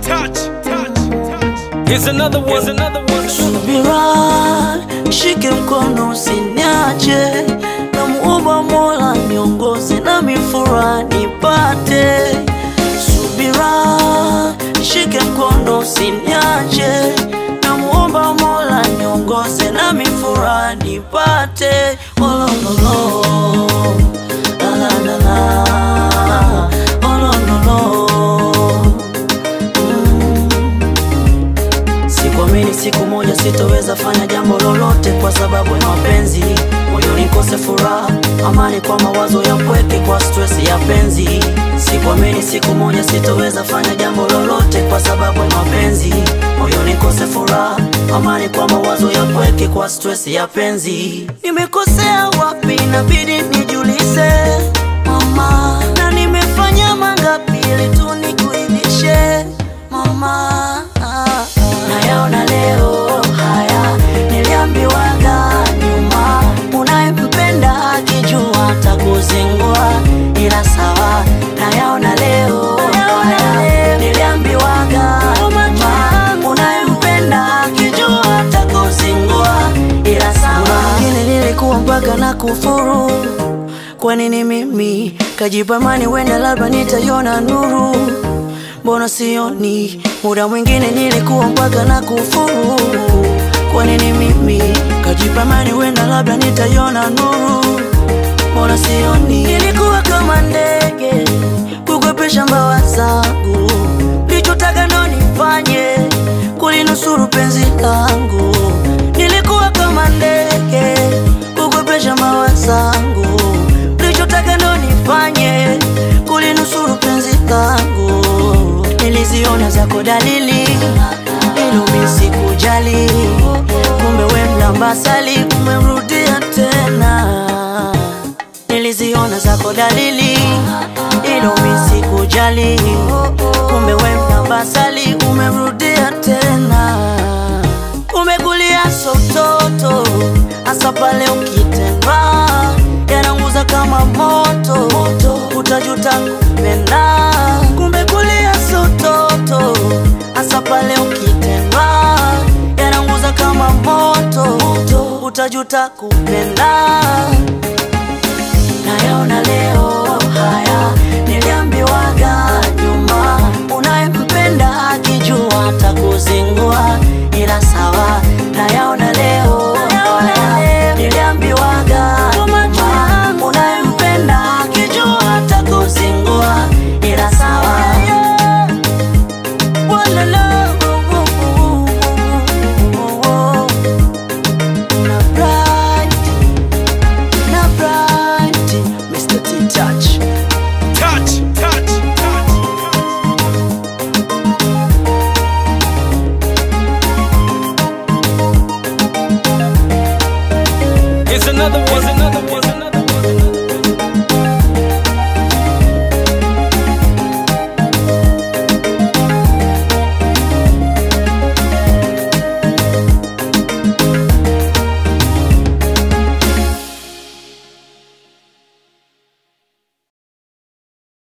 touch, touch, touch. Here's another one. Here's another one. Subira, shike mkono usiniache, namuomba Mola niongoze na mifura nipate. Subira, shike mkono usiniache, namuomba Mola niongoze na mifura nipate. Oh, lo, lo, lo. La, la, la, la. Oh, lo, lo, lo. Sikuamini siku moja sitoweza fanya jambo lolote kwa sababu ya mapenzi, moyoni nikose furaha, amani kwa mawazo ya pweke, kwa stress ya penzi. Sikuamini siku moja sitoweza fanya jambo lolote kwa sababu ya mapenzi, moyoni nikose furaha, amani kwa mawazo ya pweke, kwa stress ya penzi. Nimekosea wapi? Inabidi nijulize mama, na nimefanya mangapi ili tu nikuridhishe mama nayaona leo haya niliambiwaga nyuma unayempenda akijua takuzingua ila sawa nayaona leo haya niliambiwaga nyuma unayempenda akijua takuzingua ila sawa Wengine nilikuwa mpaka na kufuru kwa nini mimi kajipa mani wenda labda nitaiona nuru mbona sioni muda mwingine nilikuwa mpaka na kufuru kwa nini mimi kajipa mani wenda labda nitaiona nuru mbona sioni nilikuwa kama ndege kukwepesha mbawa zangu lichotaka ndo nifanye kulinusuru penzi langu nilikuwa kama ndege kukwepesha mbawa zangu lichotaka ndo nifanye kulinusuru penzi langu niliziona zako dalili ilumi sikujali kumbe we mlambasali umemrudia tena niliziona zako dalili ilumi sikujali kumbe we mlambasali umemrudia tena umekulia sototo hasa pale ukitendwa yananguza kama moto utajuta kupenda kumbe kulia sototo hasa pale ukitendwa yananguza kama moto utajuta kupenda